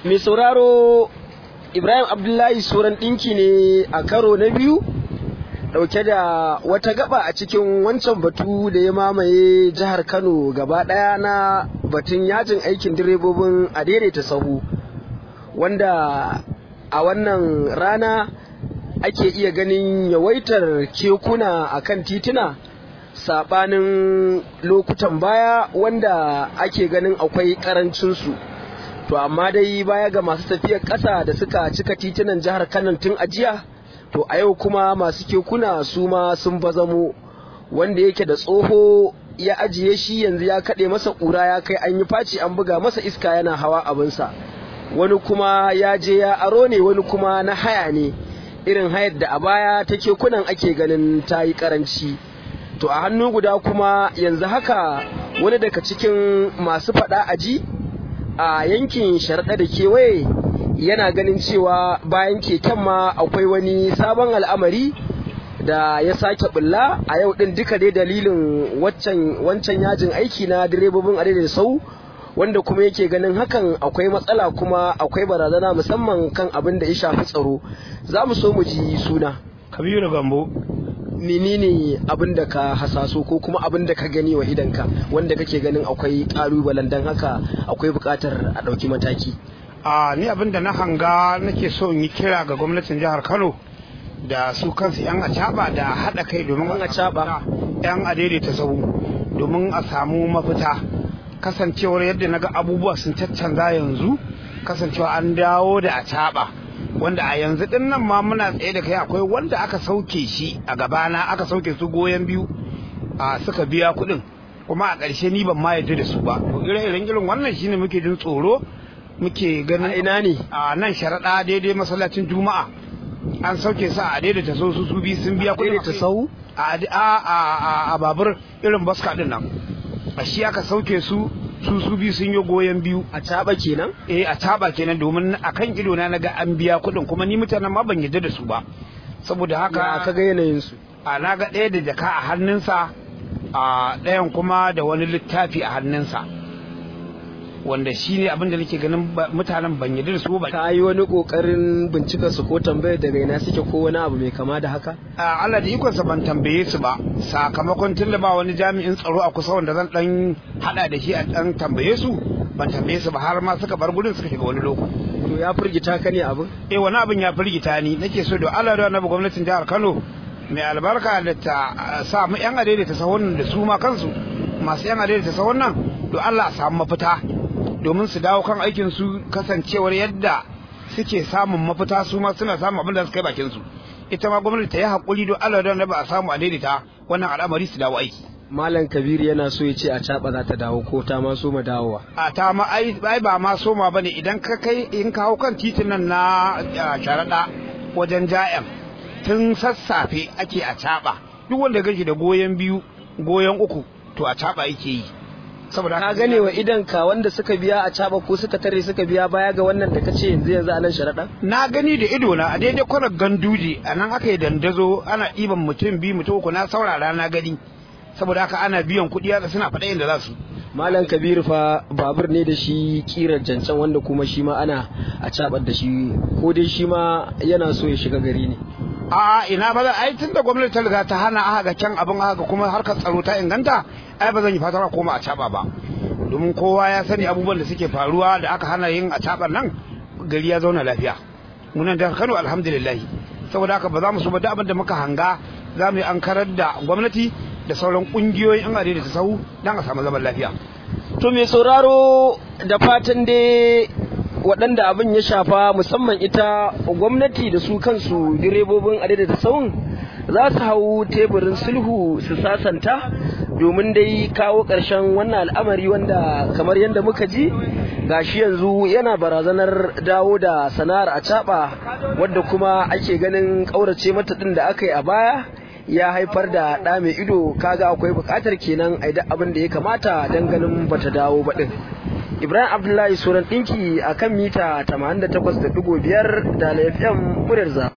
mai sauraro ibrahim abdullahi suran ɗinki ne a karo na biyu ɗauke da wata gaba a cikin wancan batu da ya mamaye jihar kano gaba ɗaya na batun yajin aikin direbobin a daidaita sahu wanda a wannan rana ake iya ganin yawaitar kekuna a kan tituna saɓanin lokutan baya wanda ake ganin akwai ƙarancinsu to amma dai baya ga masu tafiyar ƙasa da suka cika titunan jihar kano tun ajiya to a yau kuma masu kekuna su ma sun bazamo wanda yake da tsoho ya ajiye shi yanzu ya kaɗe masa ƙura ya kai an yi faci an buga masa iska yana hawa abinsa wani kuma ya je ya aro ne wani kuma na haya ne irin hayar da a baya ta kekunan ake ganin ta yi ƙaranci to a hannu guda kuma yanzu haka wani daga cikin masu faɗa aji a yankin sharaɗa da kewaye yana ganin cewa bayan keken ma akwai wani sabon al'amari da ya sake bulla a yau din duka dai dalilin wancan yajin aiki na direbobin da sau wanda kuma yake ganin hakan akwai matsala kuma akwai barazana musamman kan abin da ya shafi tsaro za mu so mu ji suna kabiru gambo menene abin da ka hasaso ko kuma abin da ka gani wa idanka wanda kake ganin akwai ƙalubalen don haka akwai buƙatar a ɗauki mataki a ni abin da na hanga nake so in yi kira ga gwamnatin jihar kano da su kansu yan acaba da haɗa kai domin a caba yan adaidaita sahu domin a samu mafita kasancewar yadda na ga abubuwa sun caccanza yanzu kasancewa an dawo da acaba wanda a yanzu din nan ma muna tsaye da kai akwai wanda aka sauke shi a gabana aka sauke su goyon biyu a suka biya kuɗin kuma a ƙarshe ni ban ma yarda da su ba ire-iren irin wannan shine muke jin tsoro muke ganin ina ne a nan sharaɗa daidai masallacin juma'a an sauke su a daidaita sau su su biyu sun biya kuɗin daidaita sau a babur irin baska din nan a shi aka sauke su su su biyu sun yi goyon biyu a caba kenan eh a caba kenan domin a kan ido na naga an biya kuɗin kuma ni mutanen ma ban yarda da su ba saboda haka ka ga yanayin su a naga ɗaya da jaka a hannunsa a ɗayan kuma da wani littafi a hannunsa wanda shi ne abin da nake ganin mutanen ban yarda da su ba ka yi wani kokarin bincika su ko tambayar daga ina suke ko wani abu mai kama da haka a Allah da ikonsa ban tambaye su ba sakamakon tun da ba wani jami'in tsaro a kusa wanda zan dan hada da shi a dan tambaye su ban tambaye su ba har ma suka bar gudun suka shiga wani loko to ya firgita ka ne abin eh wani abin ya firgita ni nake so da Allah da annabi gwamnatin jihar Kano mai albarka da ta sa mu yan adaidaita sahun da su ma kansu masu yan adaidaita sahun nan to Allah a samu mafita domin su dawo kan aikin su kasancewar yadda suke samun mafita su ma suna samun abin da su kai bakin su ita ma gwamnati ta yi hakuri don Allah da ba a samu a daidaita wannan al'amari su dawo aiki Malam Kabir yana so ya ce a caba za ta dawo ko ta ma so ma dawowa. A ta ma ai ba ma so ma bane idan ka kai in ka hau kan titin nan na sharaɗa wajen ja'yan tun sassafe ake a caba duk wanda gashi da goyon biyu goyon uku to a caba yake yi. saboda ka gane wa idan ka wanda suka biya a caba ko suka tare suka biya baya ga wannan da kace yanzu yanzu a nan sharaɗa na gani da ido na a daidai kwanar ganduje a nan aka yi dandazo ana ɗiban mutum biyu mutum uku na saurara na gani saboda haka ana biyan kuɗi haka suna faɗa inda za su malam kabiru fa babur ne da shi kirar jancan wanda kuma shi ma ana a cabar da shi ko dai shi ma yana so ya shiga gari ne a ina ba ai tun da gwamnati ta riga ta hana aka ga can abin aka kuma harkar tsaro ta inganta ai ba zan yi fatar a koma a caba ba domin kowa ya sani abubuwan da suke faruwa da aka hana yin a caban nan gari ya zauna lafiya munan da Kano alhamdulillah saboda haka ba za mu so ba da abin da muka hanga za mu yi an karar da gwamnati da sauran kungiyoyin yan adai da ta sahu dan a samu zaman lafiya to mai sauraro da fatan dai waɗanda abin ya shafa musamman ita gwamnati da su kansu direbobin adai da sahun za su hau teburin sulhu su sasanta domin dai kawo ƙarshen wannan al'amari wanda kamar yadda muka ji gashi yanzu yana barazanar dawo da sana'ar a wadda kuma ake ganin ƙaurace mata ɗin da aka yi a baya ya haifar da ɗa mai ido kaga akwai buƙatar kenan a abin da ya kamata don ganin bata dawo ba ɗin ibrahim abdullahi suran ɗinki a kan mita 88.5 da lafiyan muryar